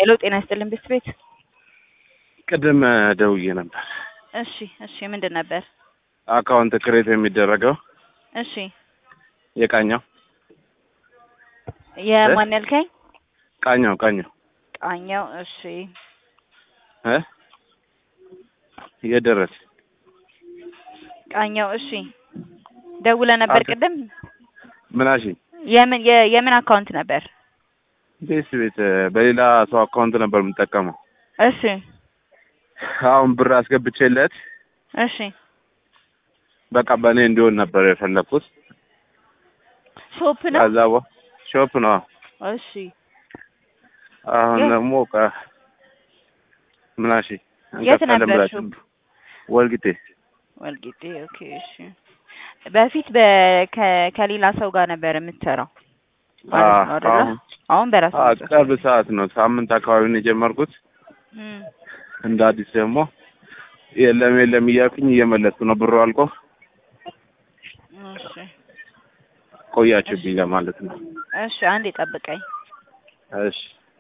ሄሎ ጤና ይስጥልን ቤት ቤት ቅድም ደውዬ ነበር። እሺ እሺ ምንድን ነበር? አካውንት ክሬት የሚደረገው እሺ የቃኛው የማን ያልከኝ? ቃኛው ቃኛው ቃኘው እሺ እ የደረስ ቃኘው እሺ ደውለ ነበር አቶ- ቅድም ምናሽ የምን የ- የምን አካውንት ነበር? ቤት ቤት በሌላ ሰው አካውንት ነበር የምጠቀመው። እሺ አሁን ብር አስገብቼለት እሺ በቃ በእኔ እንዲሆን ነበር የፈለግኩት። ሾፕ ነው ከዛ በ- ሾፕ ነው። እሺ አሁን የት? ደግሞ ቀ- ምናሽ የት እንቀጥላለን ነበር ብላችሁ ሾፕ? ወልቂጤ ወልቂጤ ኦኬ እሺ በፊት በ- ከ- ከሌላ ሰው ጋር ነበር የምትሰራው ማለት ነው አዎ፣ አይደለ? አሁን አሁን በራስ አዎ፣ ቅርብ ሰዓት ነው። ሳምንት አካባቢ ነው የጀመርኩት። እንደ አዲስ ደግሞ የለም የለም እያልኩኝ እየመለስኩ ነው። ብሩ አልቆ እሺ ቆያችሁብኝ ለማለት ነው። እሺ አንዴ ጠብቀኝ እሺ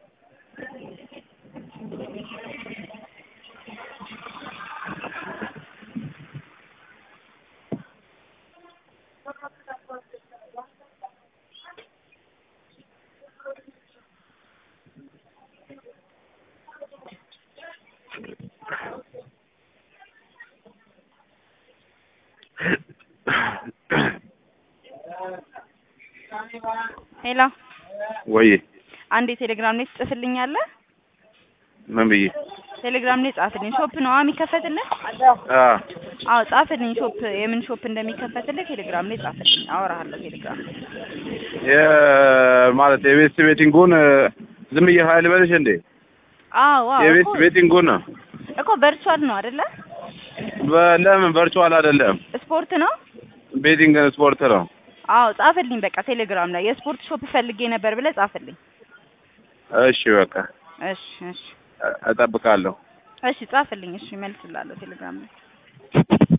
ሄሎ ወይ አንዴ ቴሌግራም ላይ ትጽፍልኛለህ? ምን ብዬ ቴሌግራም ላይ ጻፍልኝ። ሾፕ ነው የሚከፈትልህ? አ አዎ ጻፍልኝ። ሾፕ የምን ሾፕ እንደሚከፈትልህ ቴሌግራም ላይ ጻፍልኝ። አወራሃለሁ ቴሌግራም ላይ። የ- ማለት የቤት ቤቲንጉን ዝም ብዬ ሀይል በልሽ እንዴ? አዎ አዎ የቤት እኮ ቤቲንጉን ነው እኮ ቨርቹዋል ነው አይደለ? በለምን ቨርቹዋል አይደለም፣ ስፖርት ነው። ቤቲንግ ስፖርት ነው። አዎ ጻፍልኝ በቃ ቴሌግራም ላይ የስፖርት ሾፕ ፈልጌ ነበር ብለህ ጻፍልኝ። እሺ በቃ እሺ እሺ እጠብቃለሁ። እሺ ጻፍልኝ። እሺ እመልስልሃለሁ ቴሌግራም ላይ